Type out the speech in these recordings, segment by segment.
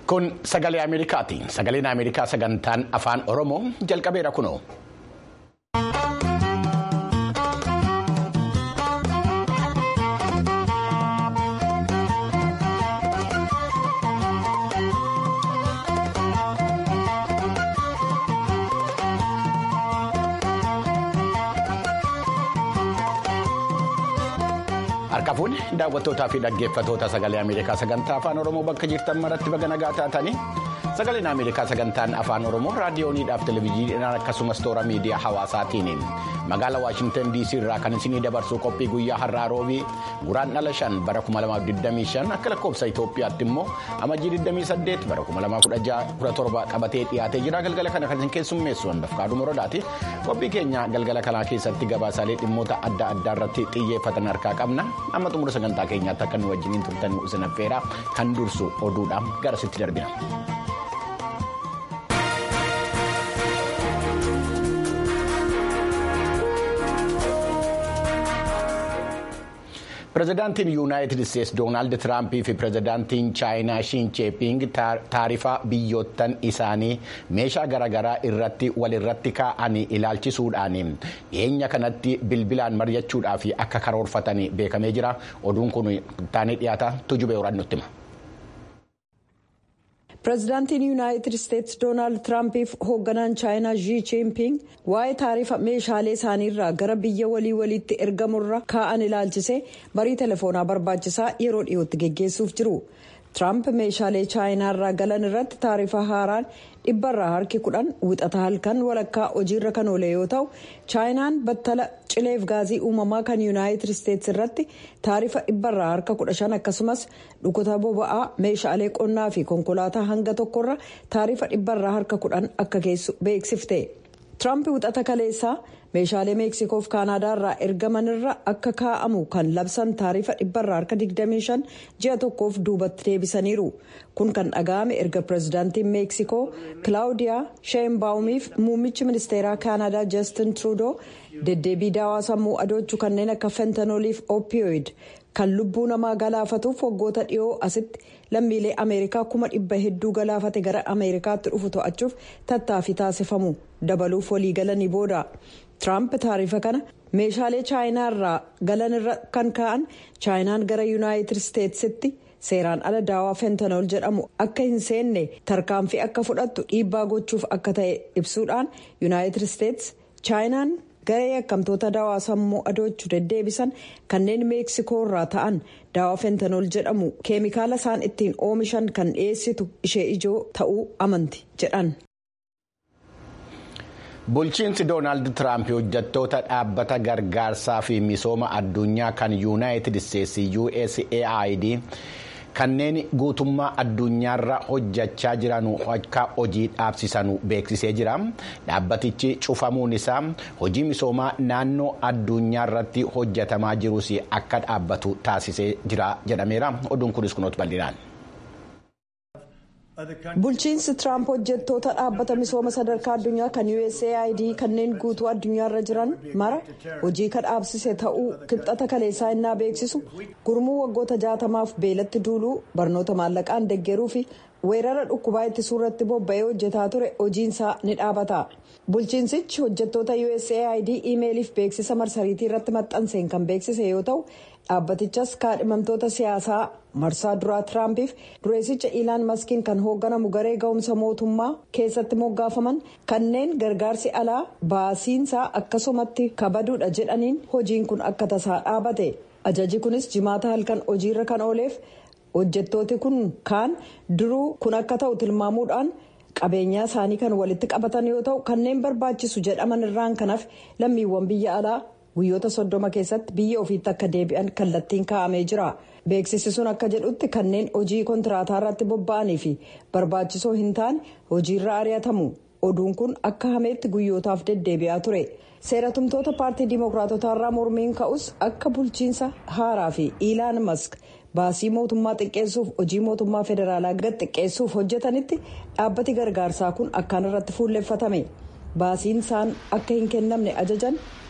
Kun sagalee Ameerikaati. Sagaleen Ameerikaa sagantaan afaan Oromoo jalqabeera kunoo. Harka fuudhe daawwattootaa fi dhaggeeffattoota sagalee Ameerikaa sagantaa afaan Oromoo bakka jirtan maratti baga nagaa taatanii sagaleen Ameerikaa sagantaan afaan Oromoo raadiyooniidhaaf televezyiiniidhaan akkasumas toora miidiyaa hawaasaatiin magaalaa Waashintan DC irraa kan isinii dabarsu qophii guyyaa har'aa roobii guraandhala shan bara 2025 akka lakkoofsa Itoophiyaatti immoo amajjii 28 bara 2017 qabatee dhiyaatee jira galgala kana kan isin keessummeessu handafkaadhu morodaati qophii keenya galgala kanaa keessatti gabaasaalee dhimmoota adda addaa irratti xiyyeeffatan harkaa qabna. amma xumura sagantaa keenyaatti akka nu wajjiniin turtan isin affeera kan dursu oduudhaan gara sitti darbina. pireezidaantiin yuunaayitid isteetsi doonaald tiraampii fi pireezidaantiin chaayinaa shiin cheeping taarifa biyyoottan isaanii meeshaa garaagaraa irratti walirratti kaa'anii ilaalchisuudhaan dhiyeenya kanatti bilbilaan mari'achuudhaaf akka karoorfatan beekamee jira oduun kun taanee dhiyaata tujubee waraan nutti hima. pireezidaantiin yuunaayitid isteetsi doonaald tiraampiif hoogganaan chaayinaa zhii chiinping waa'ee taarifa meeshaalee isaaniirraa gara biyya walii waliitti ergamurra kaa'an ilaalchisee marii telefoonaa barbaachisaa yeroo dhiyootti geggeessuuf jiru tiraamp meeshaalee chaayinaarraa galan irratti taarifa haaraan dhibbarraa harki kudhan wixata halkan walakkaa hojiirra kan oole yoo ta'u chaayinaan battala cileef gaazii uumamaa kan yuunaayitid isteetsi irratti taarifa dhibbarraa harka kudha shan akkasumas dhukkuta boba'aa meeshaalee qonnaa fi konkolaataa hanga tokkorra taarifa dhibbarraa harka kudhan akka geessu beeksifte tiraamp wixata kaleessaa meeshaalee meeksikoof kaanaadaarraa ergamanirra akka kaa'amu kan labsan taarifa dhibbarraa harka 25 ji'a tokkoof duubatti deebisaniiru kun kan dhaga'ame erga pireezidaantiin meeksikoo kilaawudiyaa sheenbaawumiif muummichi ministeeraa kaanaadaa jeestin truudoo deddeebii daawaa sammuu adoochuu kanneen akka fentanooliif opiyooid kan lubbuu namaa galaafatuuf waggoota dhiyoo asitti lammiilee ameerikaa kuma dhibba hedduu galaafate gara ameerikaatti dhufu to'achuuf tattaaffii taasifamu dabaluuf waliigalanii booda. Tiraamp taarifa kana meeshaalee chaayinaa irraa galan irra kan ka'an chaayinaan gara yuunaayitid isteetsitti seeraan ala daawaa fentanool jedhamu akka hin seenne tarkaanfii akka fudhattu dhiibbaa gochuuf akka ta'e ibsuudhaan yuunaayitid isteets chaayinaan garee yakkamtoota daawaa sammuu adoochuu deddeebisan kanneen meeksikoo irraa ta'an daawaa fentanool jedhamu keemikaala isaan ittiin oomishan kan dhiyeessitu ishee ijoo ta'uu amanti jedhan. bulchiinsi doonaald tiraamp hojjettoota dhaabbata gargaarsaa fi misooma addunyaa kan yuunaayitid isteetsi usaid kanneen guutummaa addunyaarra hojjechaa jiran akka hojii dhaabsisanu beeksisee jira dhaabbatichi cufamuun isaa hojii misoomaa naannoo addunyaarratti hojjetamaa jirus akka dhaabbatu taasisee jira jedhameera oduun kunis kunuutu bal'inaan. bulchiinsi tiraamp hojjettoota dhaabbata misooma sadarkaa addunyaa kan usaid kanneen guutuu addunyaarra jiran mara hojii kan dhaabsise ta'uu kibxata kaleessaa innaa beeksisu gurmuu waggoota jaatamaaf beelatti duuluu barnoota maallaqaan deggeruu fi weerara dhukkubaa ittisuu irratti bobba'ee hojjetaa ture hojiinsaa ni dhaabata bulchiinsichi hojjettoota usaid iimeeliif beeksisa marsariitii irratti maxxanseen kan beeksise yoo ta'u dhaabbatichas kaadhimamtoota siyaasaa marsaa duraa tiraampiif dureessicha iilaan maskiin kan hoogganamu garee ga'umsa mootummaa keessatti moggaafaman kanneen gargaarsi alaa baasiinsaa akkasumatti kabaduudha jedhaniin hojiin kun akka tasaa dhaabate ajaji kunis jimaata halkan hojiirra kan ooleef hojjettooti kun kaan duruu kun akka ta'u tilmaamuudhaan qabeenyaa isaanii kan walitti qabatan yoo ta'u kanneen barbaachisu jedhaman irraan kanaaf lammiiwwan biyya alaa guyyoota soddoma keessatti biyya ofiitti akka deebi'an kallattiin kaa'amee jira beeksisi sun akka jedhutti kanneen hojii kontiraataa irratti bobba'anii fi barbaachisoo hin taane hojiirra ari'atamu oduun kun akka hameetti guyyootaaf deddeebi'aa ture seeratumtoota paartii dimookiraatotaarraa mormiin ka'us akka bulchiinsa haaraa fi iilaan mask baasii mootummaa xiqqeessuuf hojii mootummaa federaalaa gad xiqqeessuuf hojjetanitti dhaabbati gargaarsaa kun akkaan irratti fuulleffatame baasiin isaan akka hin kennamne ajajan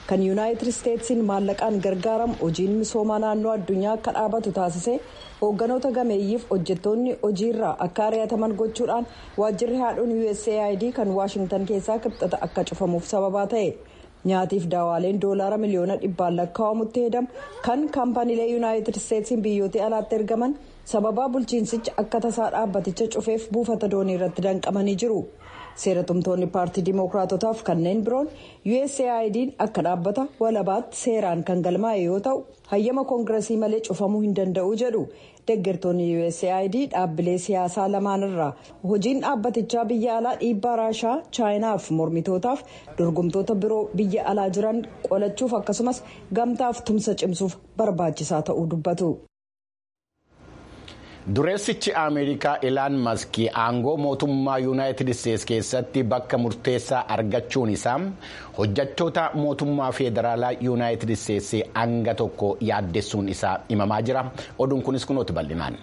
kan yuunaayitid isteetsiin maallaqaan gargaaramu hojiin misoomaa naannoo addunyaa akka dhaabatu taasisee hoogganoota gameeyyiif hojjettoonni hojiirraa akka ari'ataman gochuudhaan waajjirri haadhuun usaid kan waashingtan keessaa kibxata akka cufamuuf sababaa ta'e. nyaatiif daawaaleen doolaara miliyoona dhibbaan lakkaa'amutti hedamu kan kaampaniilee yuunaayitid isteetsiin biyyoota alaatti ergaman sababaa bulchiinsichi akka tasaa dhaabbaticha cufeef buufata doonii irratti danqamanii jiru seeratumtoonni paartii dimookiraatotaaf kanneen biroon usaid akka dhaabbata walabaatti seeraan kan galmaa'e yoo ta'u hayyama koongiresii malee cufamuu hin danda'u jedhu deeggartoonni usaid dhaabbilee siyaasaa lamaanirraa hojiin dhaabbatichaa biyya alaa dhiibbaa raashaa chaayinaaf mormitootaaf dorgomtoota biroo biyya alaa jiran qolachuuf akkasumas gamtaaf tumsa cimsuuf barbaachisaa ta'uu dubbatu. dureessichi ameerikaa ilaan maskii aangoo mootummaa yuunaayitid isteetsi keessatti bakka murteessaa argachuun isaa hojjettoota mootummaa federaalaa yuunaayitid isteetsi hanga tokko yaaddessuun isaa himamaa jira oduun kunis kunooti bal'inaan.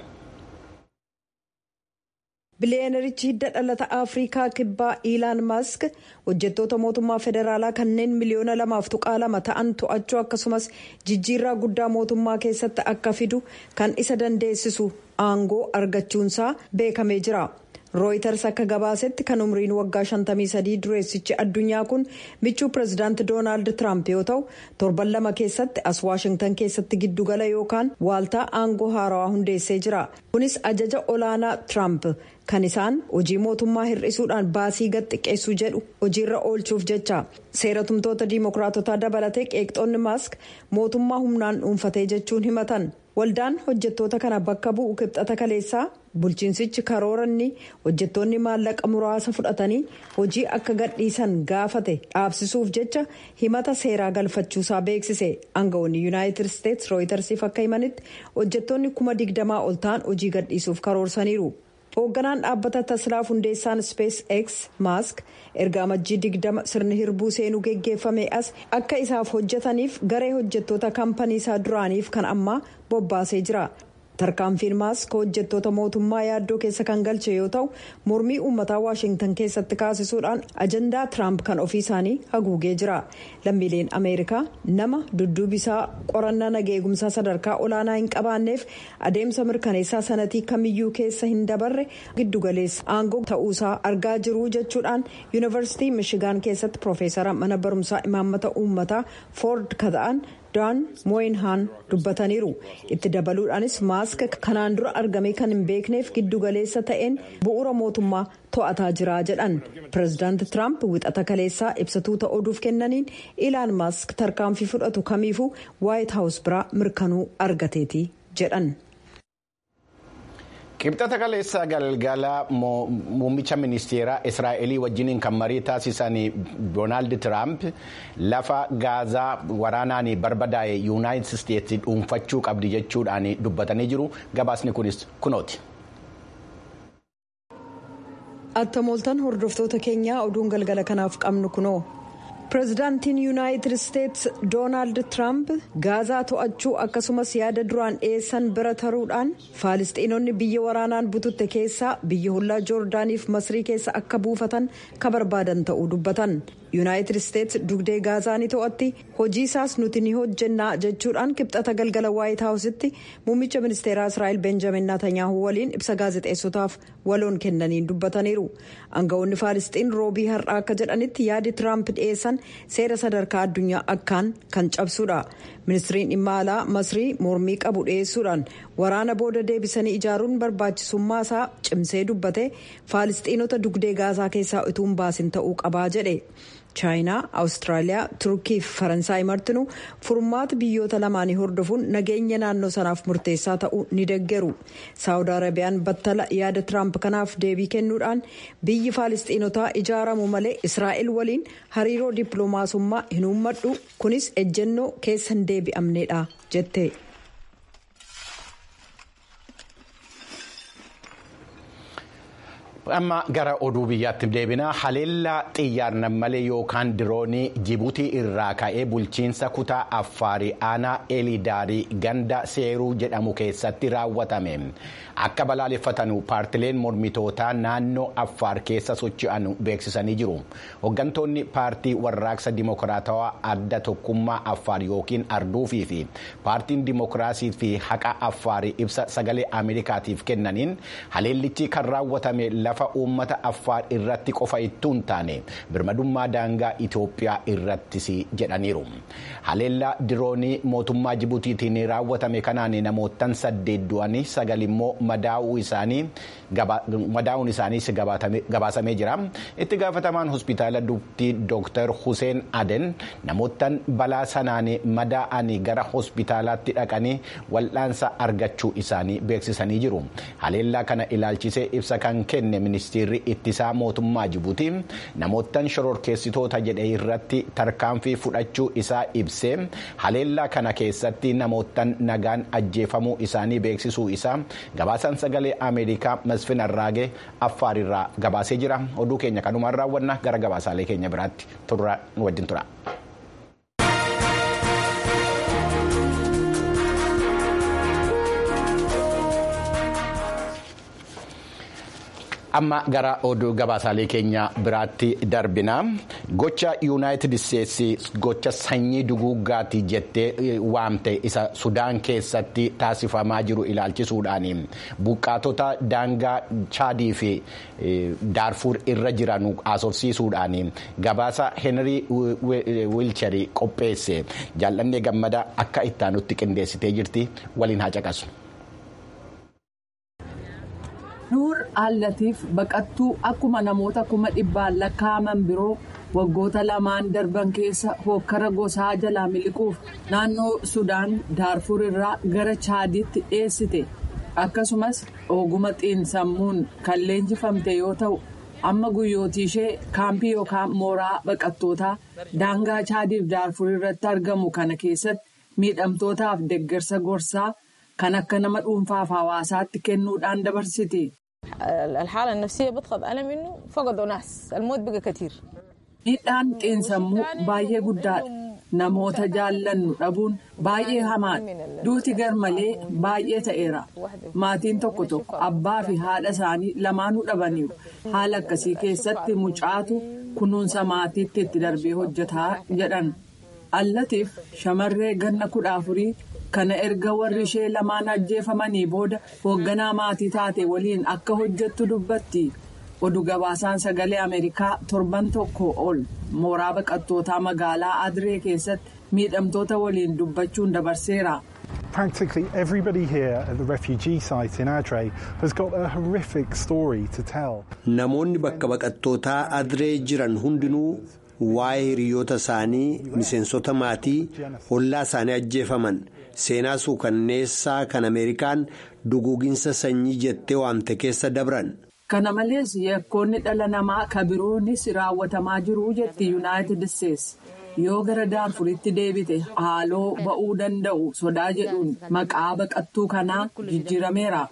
biliyeenerichi hidda dhalata afrikaa kibbaa iilaan mask hojjettoota mootummaa federaalaa kanneen miliyoona lamaaf tuqaa lama ta'an to'achuu akkasumas jijjiirraa guddaa mootummaa keessatti akka fidu kan isa dandeessisu aangoo argachuunsaa beekamee jira. rooyiters akka gabaasetti kan umriin waggaa 53 dureessichi addunyaa kun michuu pirezidaanti doonaald tiraamp yoo ta'u torban lama keessatti as waashingtan keessatti giddugala yookaan waaltaa aangoo haarawaa hundeessee jira kunis ajaja olaanaa tiraamp kan isaan hojii mootummaa hir'isuudhaan baasii gad xiqqeessuu jedhu hojiirra oolchuuf jecha seeratumtoota diimokiraatotaa dabalatee qeeqxoonni maask mootummaa humnaan dhuunfatee jechuun himatan. waldaan hojjettoota kana bakka bu'u kibxata kaleessaa bulchiinsichi karooranni hojjettoonni maallaqa muraasa fudhatanii hojii akka gadhiisan gaafate dhaabsisuuf jecha himata seeraa galfachuusaa beeksise aangawoonni yuunaayitid isteetsi rooyitersiif akka himanitti hojjettoonni kuma digdamaa ol ta'an hojii gadhiisuuf karoorsaniiru. hoogganaan dhaabbata taslaaf hundeessaan spees x maask erga amajjii digdama sirni hirbuu seenuu geggeeffame as akka isaaf hojjetaniif garee hojjettoota kaampanii isaa duraaniif kan ammaa bobbaasee jira tarkaanfiin maask hojjettoota mootummaa yaaddoo keessa kan galche yoo ta'u mormii uummataa waashingtan keessatti kaasisuudhaan ajandaa tiraamp kan ofii isaanii haguugee jira lammiileen ameerikaa nama dudduubisaa qorannaa nageegumsaa sadarkaa olaanaa hin qabaanneef adeemsa mirkaneessaa sanatii kamiyyuu keessa hin dabarre giddugaleessa aangoo ta'uusaa argaa jiru jechuudhaan yuunivarsiitii mishigaan keessatti piroofeesara mana barumsaa imaammata uummataa foord ka ta'an daan mooyinhaan dubbataniiru itti dabaluudhaanis maask kanaan dura argamee kan hin beekneef giddugaleessa ta'een bu'uura mootummaa to'ataa jira jedhan pirezidaanti tiraamp wixata kaleessaa ibsatuuta oduuf kennaniin ilaan maask tarkaanfii fudhatu kamiifuu waayit haawus biraa mirkanuu argateeti jedhan. Kibxata kaleessaa galgala muummicha ministeeraa Israa'elii wajjiniin kan marii taasisan Doonaald Tiraamp lafa gaazaa waraanaan barbadaa'e yuunaayitid isteetsi dhuunfachuu qabdi jechuudhaan dubbatanii jiru. Gabaasni kunis kunooti. Attamooltan hordoftoota keenyaa oduun galgala kanaaf qabnu kunoo. pirezidaantiin yuunaayitid isteetsi doonaald tiraamp gaazaa to'achuu akkasumas yaada duraan dhiyeessan bira taruudhaan faalistiinonni biyya waraanaan bututte keessaa biyya hollaa joordaaniif masrii keessa akka buufatan ka barbaadan ta'uu dubbatan yuunaayitid isteetsi dugdee gaazaa ni to'atti hojii isaas nuti ni hojjennaa jechuudhaan kibxata galgala waayit haawusitti muummicha ministeeraa israa'el benjamin naatanyaahu waliin ibsa gaazexeessotaaf waloon kennaniin dubbataniiru aangawoonni faalistiin roobii har'aa akka jedhanitti yaadi tiraamp dhiyeessan seera sadarkaa addunyaa akkaan kan cabsuudha ministiriin dhimma alaa masrii mormii qabu dhiyeessuudhaan waraana booda deebisanii ijaaruun barbaachisummaa isaa cimsee dubbate faalistiinota dugdee gaazaa keessaa utuu hin baasin ta'uu qabaa jedhe chaayinaa awustiraaliyaa turkii fi faransaay martinuu furmaata biyyoota lamaanii hordofuun nageenya naannoo sanaaf murteessaa ta'uu ni deggeru saawud arabiyaan battala yaada tiraamp kanaaf deebii kennuudhaan biyyi faalistiinotaa ijaaramu malee israa'el waliin hariiroo dippiloomaasummaa hin uummadhu kunis ejjennoo keessa hin deebi'amneedha jette. amma gara oduu biyyaatti deebina haleellaa xiyyaarnan malee yookaan diroonii jibuutii irraa ka'ee bulchiinsa kutaa affaarii aanaa elidaarii ganda seeruu jedhamu keessatti raawwatame akka balaaleffatanu paartileen mormitootaa naannoo affaar keessa socho'an beeksisanii jiru hooggantoonni paartii warraaqsa dimokiraatawaa adda tokkummaa affaar yookiin arduufii fi paartiin dimokiraasii fi haqa affaarii ibsa sagalee ameerikaatiif kennaniin haleellichi kan raawwatame lafa uummata affaar irratti qofa ittuu hin taane birmadummaa daangaa Itoophiyaa irrattis jedhaniiru. Haleellaa diroonii mootummaa Jibuutiitiin raawwatame kanaan namoottan saddeet du'anii sagal immoo madaa'uun isaaniis gabaasamee jira. Itti gaafatamaan hospitaala dubtii Dr. Hussein Aden namoottan balaa sanaan madaa'anii gara hospitaalaatti dhaqanii wal'aansa argachuu isaanii beeksisanii jiru. Haleellaa kana ilaalchisee ibsa kan kenne ministeerri ittisaa mootummaa Jibuutii namoottan shororkeessitoota jedhe irratti tarkaanfii fudhachuu isaa ibsee haleellaa kana keessatti namoottan nagaan ajjeefamuu isaanii beeksisuu isaa gabaasaan sagalee ameerikaa masfin arraagee affaarirraa gabaasee jira oduu keenya kanumaan raawwanna gara gabaasaalee keenya biraatti turraa wajjin tura. amma gara oduu gabaasaalee keenya biraatti darbina gocha yuunaayitid isteetsi gocha sanyii duguuggaati jettee waamte isa sudaan keessatti taasifamaa jiru ilaalchisuudhaan buqqaatota daangaa chaadii fi daarfuur irra jiran haasofsiisuudhaan gabaasa henrii wiilcharii qopheesse jaallannee gammada akka ittaanutti qindeessitee jirti waliin haa caqasu. nuur allatiif baqattuu akkuma namoota kuma dhibbaan lakkaa'aman biroo waggoota lamaan darban keessa hokkara gosaa jalaa miliquuf naannoo sudaan daarfur irraa gara chaadiitti dhiyeessite akkasumas oguma xiinsammuun kan leenjifamte yoo ta'u amma guyyootii ishee kaampii yookaan mooraa baqattootaa daangaa chaadiif daarfur irratti argamu kana keessatti miidhamtootaaf deggersa gorsaa kan akka nama dhuunfaaf hawaasaatti kennuudhaan dabarsiti. الحالة النفسية بتخض ألم إنه فقدوا ناس الموت بقى كتير Miidhaan xiinsammuu baay'ee guddaadha. Namoota jaallannu dhabuun baay'ee hamaadha. Duuti garmalee baay'ee ta'eera. Maatiin tokko tokko abbaa fi haadha isaanii lamaanuu dhabaniiru. Haala akkasii keessatti mucaatu kunuunsa maatiitti itti darbee hojjetaa jedhan. Allatiif shamarree ganna kudha afurii kana erga warri ishee lamaan ajjeefamanii booda hoogganaa maatii taate waliin akka hojjettu dubbatti. Oduu gabaasaan sagalee Ameerikaa torban tokko ol mooraa baqattootaa magaalaa Adiree keessatti miidhamtoota waliin dubbachuun dabarseera. Practically everybody here at the refugee site in Adre has got a horrific story to tell. Namoonni bakka baqattootaa Adiree jiran hundinuu waa'ee hiriyoota isaanii miseensota maatii ollaa isaanii ajjeefaman seenaa suukanneessaa kan Ameerikaan duguuginsa sanyii jettee waamte keessa dabran. Kana malees yakkoonni dhala namaa kabiroonis raawwatamaa jiru jetti Yuunaayitid Isteetsi. Yoo gara daarfuritti deebite haaloo ba'uu danda'u sodaa jedhuun maqaa baqattuu kanaa jijjiirameera.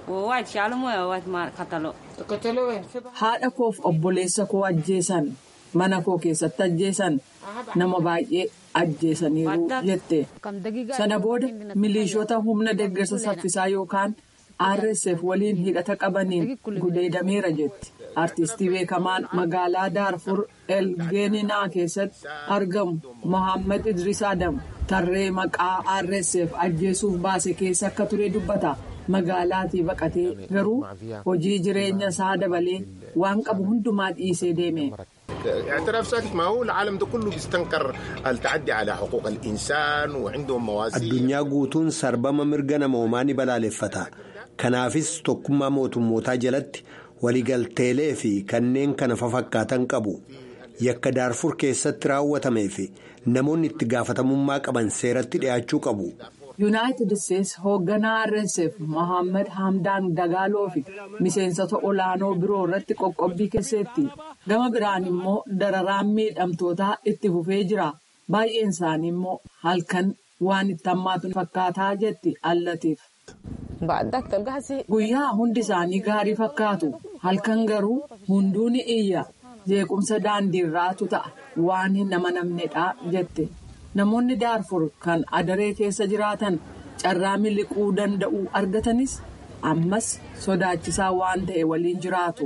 Haadha koof obboleessa koo ajjeesan mana koo keessatti ajjeesan nama baay'ee ajjeesaniiru jette. Sana booda milishoota humna deeggarsa saffisaa yookaan. RSF waliin hidhata qabaniin gudeedameera jetti. Artistii beekamaan magaalaa Daarfur Elgeeninaa keessatti argamu Mohaammed Idris Adam tarree maqaa RSF ajjeesuuf baase keessa akka ture dubbata. Magaalaatii baqatee garuu hojii jireenya isaa dabalee waan qabu hundumaa dhiisee deeme. اعتراف ساكت ما هو العالم ده كله بيستنكر التعدي على حقوق الإنسان وعندهم موازين addunyaa guutuun sarbama mirga namoomaa ni balaaleffata kanaafis tokkummaa mootummootaa jalatti waliigalteelee fi kanneen kana fafakkaatan qabu yakka daarfur keessatti raawwatamee fi namoonni itti gaafatamummaa qaban seeratti dhiyaachuu qabu. Yuunaayitid Isteetsi hoogganaa RSF Mohaammed Hamdaan Dagaaloo fi miseensota olaanoo biroo irratti qoqqobbii keessetti. Gama biraan immoo dararaan miidhamtootaa itti fufee jira. Baay'een isaanii immoo halkan waan itti hammaatu fakkaataa jetti allatiif. Guyyaa hundi isaanii gaarii fakkaatu. halkan garuu hunduu ni iyya jeequmsa daandiirraatu ta'a waan hin amanamnedha jette namoonni daarfur kan adaree keessa jiraatan carraa miliquu danda'u argatanis ammas sodaachisaa waan ta'e waliin jiraatu.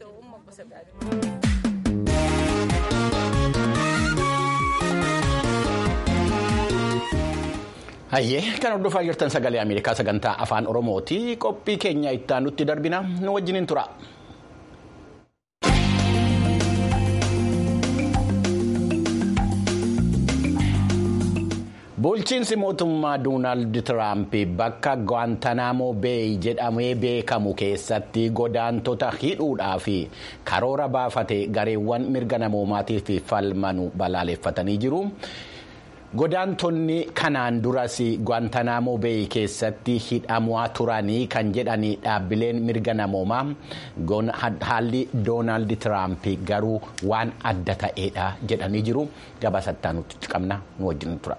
Hayyee kan hordofaa jirtan sagalee Ameerikaa sagantaa afaan Oromooti. Qophii keenya itti aanutti darbina nu wajjiniin tura. Bulchiinsi mootummaa Doonaald Tiraamp bakka Guantanamo Bay jedhamee beekamu keessatti godaantota hidhuudhaa fi karoora baafate gareewwan mirga namoomaatiif falmanu balaaleffatanii jiru. Godaantonni kanaan duras Guantanamo Bay keessatti hidhamaa turanii kan jedhani dhaabbileen mirga namoomaa haalli Doonaald Tiraamp garuu waan adda ta'eedha jedhanii jiru. Gabaasattaa nuti qabna nu wajjin tura.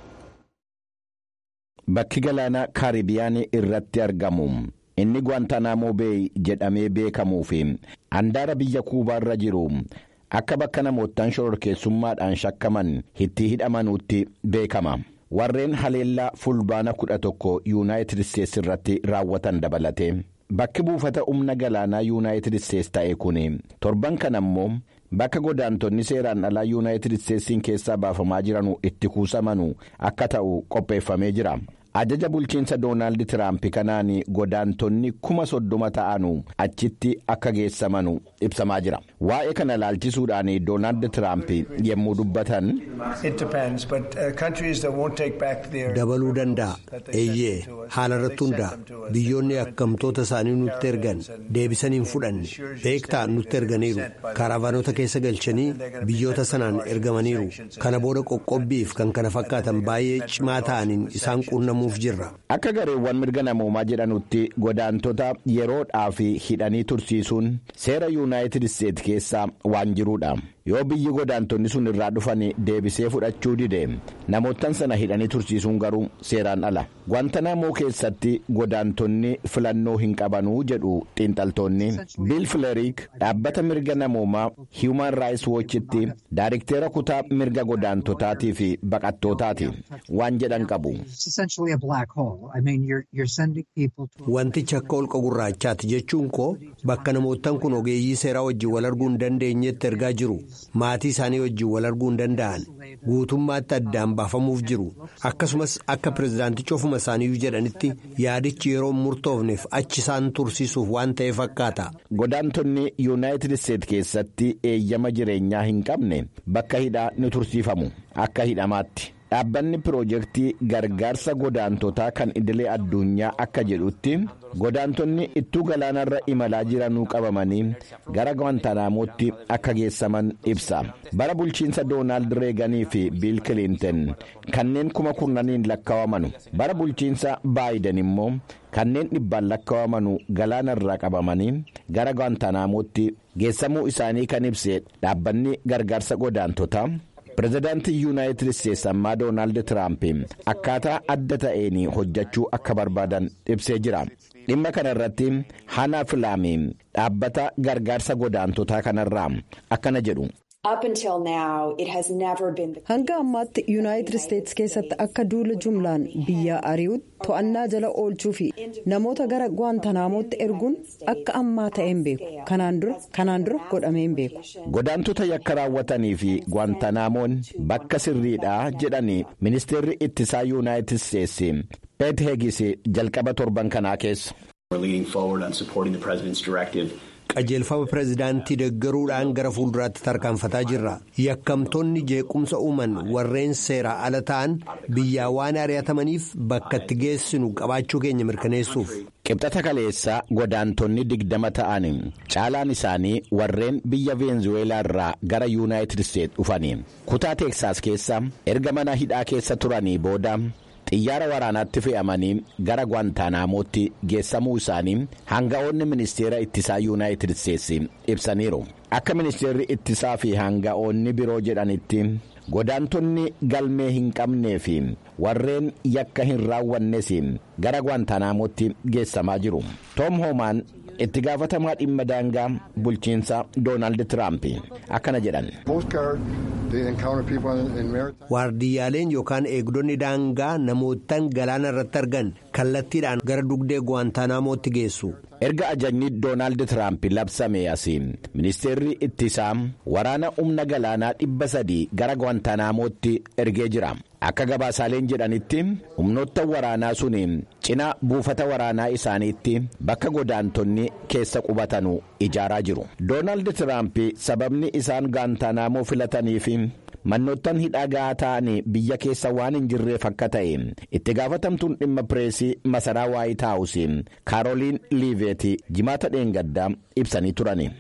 Bakki galaana kaaribiyaanii irratti argamu inni Guantanamo Bay jedhamee beekamuu fi handaara biyya kuubaarra jiru. akka bakka namootaan shororkeessummaadhaan shakkaman itti hidhamanuutti beekama warreen haleellaa fulbaana kudha tokko yuunaayitid isteetsi irratti raawwatan dabalate bakki buufata humna galaanaa yuunaayitid isteetsi ta'e kun torban kana ammoo bakka godaantonni seeraan alaa yuunaayitid isteetsiin keessaa baafamaa jiranu itti kuusamanu akka ta'u qopheeffamee jira. ajaja bulchiinsa doonaald tiraamp kanaan godaantonni kuma soddoma ta'anu achitti akka geessamanu ibsamaa jira waa'ee kana ilaalchisuudhaan doonaald tiraamp yommuu dubbatan. dabaluu danda'a eeyyee haala irratti hundaa'a biyyoonni akkamtoota isaanii nutti ergan deebisanii hin fudhanne beektaa nutti erganiiru kaaraavaanota keessa galchanii biyyoota sanaan ergamaniiru kana booda qoqqobbiif kan kana fakkaatan baay'ee cimaa ta'aniin isaan quunnamuuf jirra. akka gareewwan mirga namoomaa jedhanutti godaantota yeroodhaaf hidhanii tursiisuun seera yuunaayitid isteetsi keessaa waan jiruudha. yoo biyyi godaantonni sun irraa dhufan deebisee fudhachuu dide namootan sana hidhanii tursiisuun garuu seeraan ala guantanamo keessatti godaantonni filannoo hin qabanuu jedhu xiinxaltoonni biil fileriik dhaabbata mirga namoomaa hiiman raayis woochitti daariktera kutaa mirga godaantotaatii fi baqattootaati waan jedhan qabu. wantichi akka holqa gurraachaati jechuun koo bakka namootan kun ogeeyyii seeraa wajjin wal arguu hin dandeenyetti ergaa jiru. maatii isaanii wajjin wal arguu hin danda'an guutummaatti addaan baafamuuf jiru akkasumas akka pirezidaantichi ofuma isaaniiyyuu jedhanitti yaadichi yeroo murtoofneef achi isaan tursiisuuf waan ta'e fakkaata. godaantonni yuunaayitid isteetsi keessatti eeyyama jireenyaa hin qabne bakka hidhaa ni tursiifamu akka hidhamaatti. dhaabbanni piroojeektii gargaarsa godaantotaa kan idilee addunyaa akka jedhutti godaantonni ittuu galaanarra imalaa jiranuu qabamanii gara guantanamootti akka geessaman ibsa bara bulchiinsa doonaald reeganii fi biil kiliinten kanneen kuma kurnaniin lakkaawamanu bara bulchiinsa baayiden immoo kanneen dhibbaan lakkaawamanu galaanarraa qabamanii gara guantanamootti geessamuu isaanii kan ibse dhaabbanni gargaarsa godaantotaa. pirezidaantii yuunaayitid isteetsi ammaa doonaald tiraamp akkaataa adda ta'een hojjechuu akka barbaadan ibsee jira dhimma kana irratti hana filaami dhaabbata gargaarsa godaantotaa kanarraa akkana jedhu. hanga ammaatti yuunaayitid isteetsi keessatti akka duula jumlaan biyya ari'utti to'annaa jala oolchuu fi namoota gara guantanamootti erguun akka ammaa ta'een beeku kanaan dura godhameen beeku. godaantota yakka raawwatanii fi guantanamoon bakka sirriidha jedhanii ministeerri ittisaa yuunaayitid isteetsi peet heegis jalqaba torban kanaa keessa. qajeelfama pirezidaantii deggaruudhaan gara fuulduraatti tarkaanfataa jirra yakkamtoonni jeequmsa uuman warreen seeraa ala ta'an biyyaa waan ari'atamaniif bakka itti geessinu qabaachuu keenya mirkaneessuuf. qibxata kaleessaa godaantonni digdama ta'an caalaan isaanii warreen biyya veenzuweelaa irraa gara yuunaayitid isteetsi dhufanii kutaa teeksaas keessa erga mana hidhaa keessa turanii booda. xiyyaara waraanaatti fe'amanii gara guantaanamootti geessamuu isaanii hanga'oonni ministeera ittisaa yuunaayitid isteetsi ibsaniiru akka ministeerri ittisaa fi hanga'oonni biroo jedhanitti godaantonni galmee hin qabnee fi warreen yakka hin raawwannes gara guantaanamootti geessamaa jiru toom hoomaan itti gaafatamaa dhimma daangaa bulchiinsa doonaald tiraamp akkana jedhan. waardiyyaaleen yookaan eegdonni daangaa namootaan galaana irratti argan kallattiidhaan gara dugdee guwaantaanaamotti geessu. erga ajajni doonaald tiraamp labsame asiin ministeerri ittisaa waraana humna galaanaa dhibba sadii gara guwaantaanaamotti ergee jira akka gabaasaaleen jedhanitti humnoota waraanaa sun cina buufata waraanaa isaaniitti bakka godaantonni keessa qubatanu ijaaraa jiru doonaald tiraamp sababni isaan guwaantaanaamoo filataniif mannoottan hidhaa gahaa ta'an biyya keessa waan hin jirreef akka ta'e itti gaafatamtuun dhimma pireesii masaraa waayit haawus kaarooliin liiveeti jimaata dheengaddaa ibsanii turani.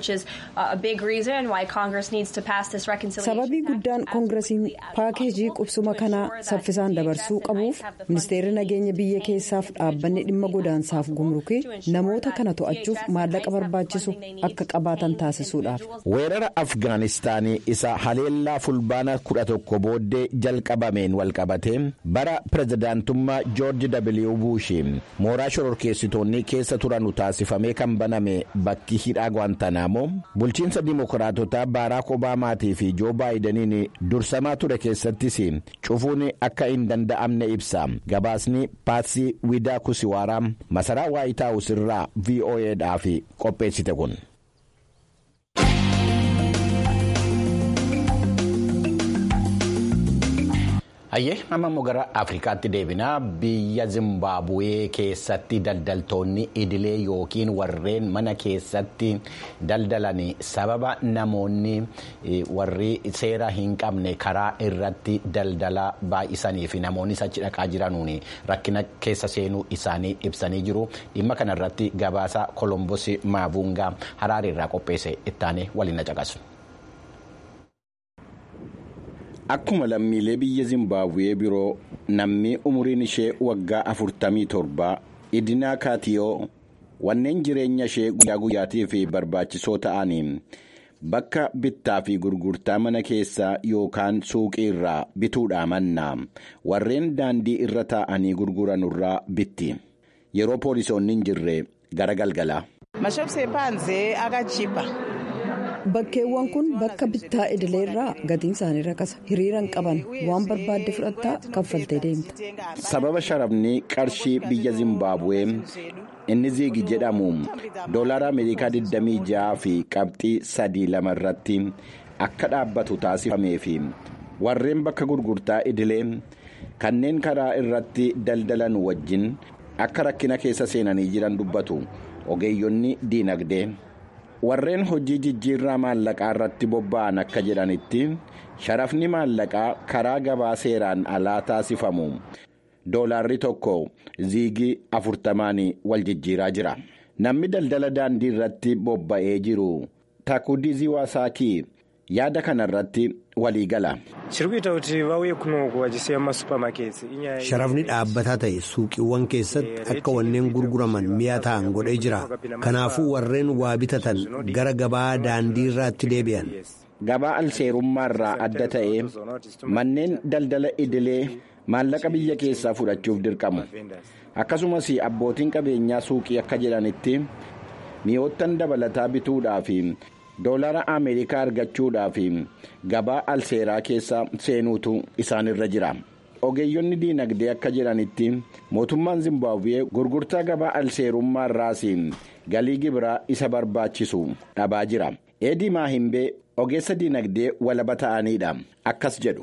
sababii guddaan koongiresiin paakeejii qubsuma kanaa saffisaan dabarsuu qabuuf ministeerri nageenya biyya keessaaf dhaabbanni dhimma godaansaaf gumrukii namoota kana to'achuuf maallaqa barbaachisu akka qabaatan taasisuudhaaf. weerara afgaanistaanii isa haleellaa fulbaana kudha tokko booddee jalqabameen walqabatee bara pirezidaantummaa joorji w buush mooraa shororkeessitoonni keessa turanu taasifamee kan baname bakki hidhaa guantanamo bulchiinsa dimokiraatotaa baaraak obaamaatii fi joo baayidaniin dursamaa ture keessattis cufuun akka hin danda'amne ibsa gabaasni paatsii widaa kusiwaaraa masaraa waayitaawus irraa vo'edhaaf qopheessite kun. hayyee amma immoo gara afrikaatti deebinaa biyya zimbaabuwee keessatti daldaltoonni idilee yookiin warreen mana keessatti daldalan sababa namoonni warri seera hin qabne karaa irratti daldala baay'isanii fi namoonni achi dhaqaa jiranuun rakkina keessa seenuu isaanii ibsanii jiru dhimma kana irratti gabaasa kolombos maabuungaa haraari irraa qopheesse ittaanee waliin caqasu. Akkuma lammiilee biyya Zimbaabuwee biroo namni umuriin ishee waggaa afurtamii torba idinaa kaatiyoo wanneen jireenya ishee guyyaa guyyaatiif barbaachisoo ta'aniin bakka bittaa fi gurgurtaa mana keessaa yookaan suuqii irraa bituudhaa mannaa warreen daandii irra taa'anii gurguranurraa bitti yeroo poolisoonni hin jirre gara galgalaa. bakkeewwan kun bakka bittaa idileerraa gatiin isaanii rakasa hiriiraan qaban waan barbaadde fudhattaa kaffaltee deemta. sababa sharafni qarshii biyya zimbaabuwee inni ziigi jedhamu doolaara ameerikaa 26 fi qabxii sadii lama irratti akka dhaabbatu taasifamee fi warreen bakka gurgurtaa idilee kanneen karaa irratti daldalan wajjin akka rakkina keessa seenanii jiran dubbatu ogeeyyonni diinagdee. warreen hojii jijjiirraa maallaqaa irratti bobba'an akka jedhanitti sharafni maallaqaa karaa gabaa seeraan alaa taasifamu doolaarri tokko ziigii afurtamaan wal jijjiiraa jira namni daldala daandii irratti bobba'ee jiru takudizii waasaakii yaada kana irratti walii gala. sharafni dhaabbataa ta'e suuqiiwwan keessatti akka wanneen gurguraman mi'a ta'an godhee jira kanaafuu warreen waa bitatan gara gabaa daandii irraatti deebi'an. gabaa alseerummaa irraa adda ta'e manneen daldala idilee maallaqa biyya keessaa fudhachuuf dirqamu akkasumas abbootiin qabeenyaa suuqii akka jedhanitti mi'oottan dabalataa bituudhaaf. doolaara ameerikaa argachuudhaaf gabaa alseeraa keessa seenuutu isaanirra jira ogeeyyonni diinagdee akka jedhanitti mootummaan zimbaabuwee gurgurtaa gabaa alseerummaa irraas galii gibiraa isa barbaachisu dhabaa jira eedii maahimbee ogeessa diinagdee walaba ta'aniidha akkas jedhu.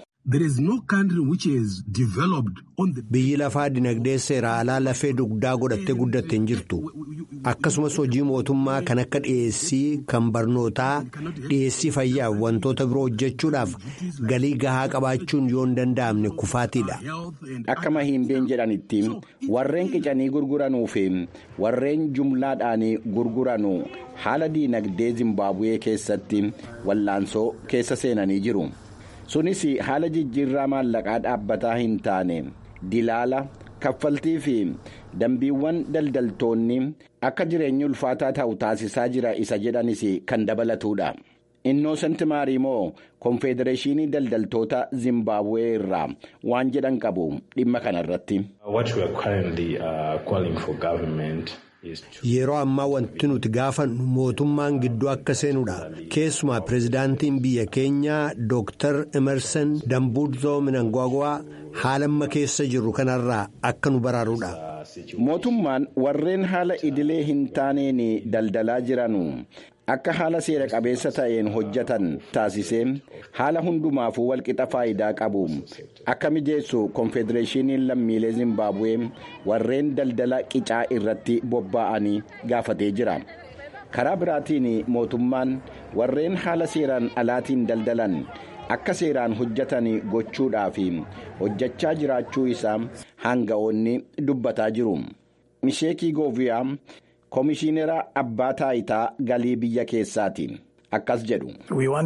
biyyi lafaa dinagdee seera alaa lafee dugdaa godhattee guddatte hin jirtu akkasumas hojii mootummaa kan akka dhiyeessii kan barnootaa dhiyeessii fayyaa wantoota biroo hojjechuudhaaf galii gahaa qabaachuun yoo hin danda'amne kufaatiidha. akka mahiimbeen jedhanitti warreen qicanii gurguranuu fi warreen jumlaadhaan gurguranuu haala diinagdee zimbaabuwee keessatti wallaansoo keessa seenanii jiru. sunis haala jijjiirraa maallaqaa dhaabbataa hin taane dilaala kaffaltii fi dambiiwwan daldaltoonni akka jireenyi ulfaataa ta'u taasisaa jira isa jedhanis kan dabalatuudha. innoosent maariimoo konfedereeshinii daldaltoota zimbaabuwee irraa waan jedhan qabu dhimma kana irratti. Yeroo ammaa wanti nuti gaafannu mootummaan gidduu akka seenudha. Keessumaa pirezidaantiin biyya keenyaa Dr. Emerson Dambudzoo Minangwagwaa haala amma keessa jirru kanarraa akka nu baraarudha. Mootummaan warreen haala idilee hin taaneen daldalaa jiranu akka haala seera qabeessa ta'een hojjetan taasisee haala hundumaafuu walqixa faayidaa qabu akka mijeessu konfedereeshiniin lammiilee zimbaabuwee warreen daldala qicaa irratti bobba'anii gaafatee jira. karaa biraatiin mootummaan warreen haala seeraan alaatiin daldalan akka seeraan hojjetan gochuudhaaf hojjechaa jiraachuu isaa hanga'oonni dubbataa jiru. misheekii gooviyaa koomishiinera abbaa taayitaa galii biyya keessaati akkas jedhu.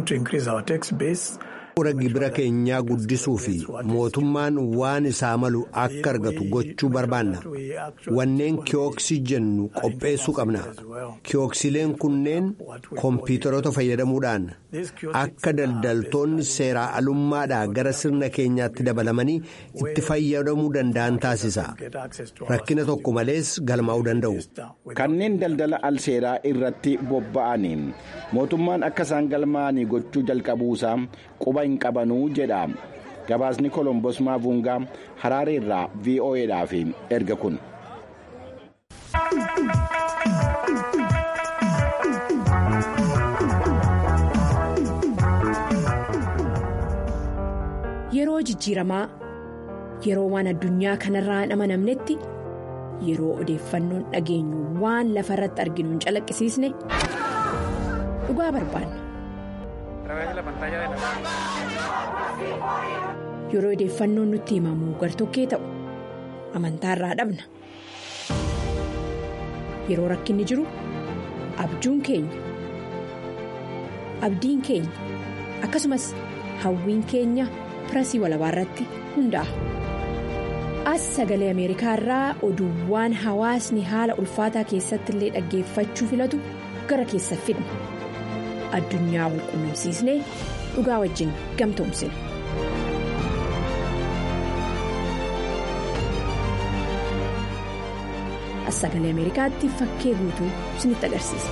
Bu'uura gibira keenyaa guddisuu fi mootummaan waan isaa malu akka argatu gochuu barbaanna. Wanneen kiyooksii jennu qopheessuu qabna. Kiyooksileen kunneen kompiitaroota fayyadamuudhaan akka daldaltoonni seeraa alummaadhaa gara sirna keenyaatti dabalamanii itti fayyadamuu danda'an taasisa. Rakkina tokko malees galmaa'uu danda'u. Kanneen daldala al seeraa irratti bobba'anii mootummaan akka isaan galmaa'anii gochuu jalqabuusaa quba hin qabanuu jedha gabaasni kolombos maavungaa haraareerraa vo'edhaaf erga kun. Yeroo jijjiiramaa yeroo waan addunyaa kanarraa hin amanamnetti yeroo odeeffannoon dhageenyu waan lafa irratti arginu hin calaqqisiisne dhugaa barbaanna. Yeroo odeeffannoon nutti himamu gartokkee ta'u amantaarraa dhabna. Yeroo rakkinni jiru abjuun keenya abdiin keenya akkasumas hawwiin keenya pirasii walabaa irratti hundaa'a. As sagalee Ameerikaa irraa oduuwwan hawaasni haala ulfaataa keessatti illee dhaggeeffachuu filatu gara keessa fidna. Addunyaa wal quunnamsiisnee dhugaa wajjin gamtoomsina. As sagalee Ameerikaatti fakkee guutuu isinitti agarsiisa.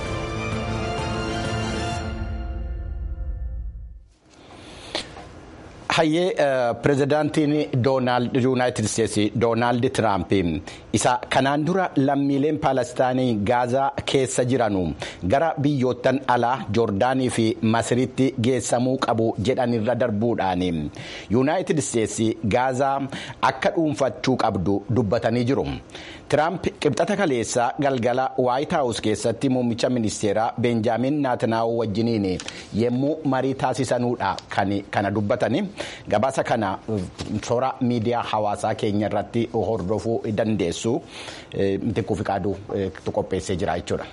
hayyee pirezidaantiin yuunaayitid isteetsi doonaald tiraamp isa kanaan dura lammiileen paalestaanii gaazaa keessa jiranu gara biyyoottan alaa joordaanii fi masiritti geessamuu qabu jedhanirra darbuudhaan yuunaayitid isteetsi gaazaa akka dhuunfachuu qabdu dubbatanii jiru. Tiraamp qibxata kaleessaa galgala waayit haawus keessatti muummicha ministeeraa beenjaamin naatanaa'uu wajjiniin yemmuu marii taasisanuudha kana dubbatanii gabaasa kana toora miidiyaa hawaasaa keenya irratti hordofuu dandeessu mitikkuu fi qaaduu qopheessee jira jechuudha.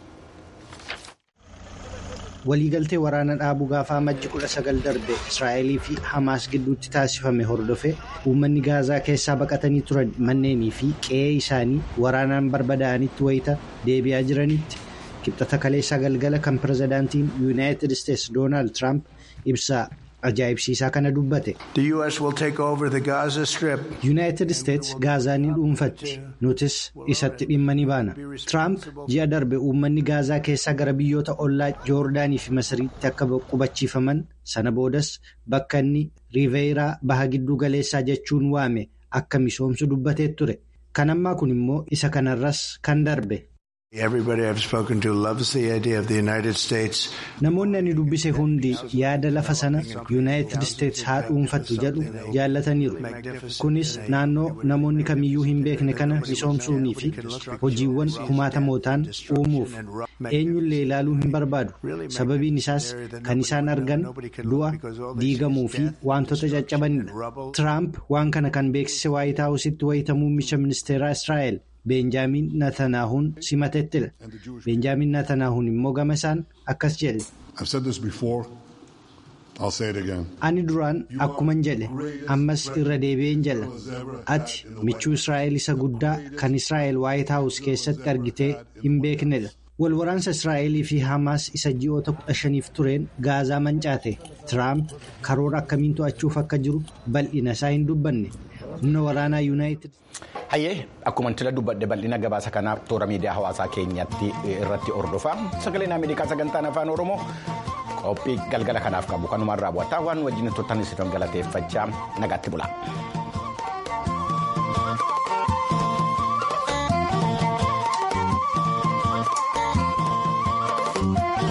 waliigaltee waraana dhaabuu gaafa amajji kudha sagal darbe israa'elii fi hamaas gidduutti taasifame hordofe uummanni gaazaa keessaa baqatanii turan manneenii fi qe'ee isaanii waraanaan barbadaa'anitti wayita deebi'aa jiranitti qibxata kaleessaa galgala kan pirezidaantiin yuunaayitid isteetsi doonaald tiraamp ibsaa ajaa'ibsiisaa kana dubbate. yuunaayitid isteetsi gaazaa ni dhuunfatti nutis isatti dhimma ni baana tiraamp ji'a darbe uummanni gaazaa keessaa gara biyyoota ollaa joordaanii fi masiriitti akka qubachiifaman sana boodas bakka inni riiveeyiraa baha gidduu galeessaa jechuun waame akka misoomsu dubbatee ture kan ammaa kun immoo isa kanarras kan darbe. Namoonni ani dubbise hundi yaada lafa sana yuunaayitid isteetsi haa dhuunfattu jedhu jaallataniiru. Kunis naannoo namoonni kamiyyuu hin beekne kana misoomsuunii fi hojiiwwan kumaatamootaan uumuuf eenyullee ilaaluu hin barbaadu. Sababiin isaas kan isaan argan du'a diigamuu fi wantoota caccabanidha. Tiraamp waan kana kan beeksise waayit haawusitti wayita muummicha ministeeraa Israa'el. Beenjaamin Natanaahuun simatettidha. Beenjaamin Natanaahuun immoo gama isaan akkas jedhe. Ani duraan akkuman jedhe ammas irra deebi'een jedha. Ati michuu Israa'el isa guddaa kan Israa'el waayit haawus keessatti argitee hin beeknedha. Wal waraansa Israa'elii fi Hamaas isa ji'oota kudha shaniif tureen gaazaa mancaate. Tiraamp karoora akkamiin to'achuuf akka jiru bal'ina isaa hin dubbanne. humna waraanaa yuunaayitid. Hayyee akkuma tila dubbadde bal'ina gabaasa kanaa toora miidiyaa hawaasaa keenyatti irratti hordofaa sagaleen Ameerikaa sagantaan afaan Oromoo qophii galgala kanaaf qabu kanumaan raawwataa waan wajjin turtan isin galateeffachaa nagaatti bula.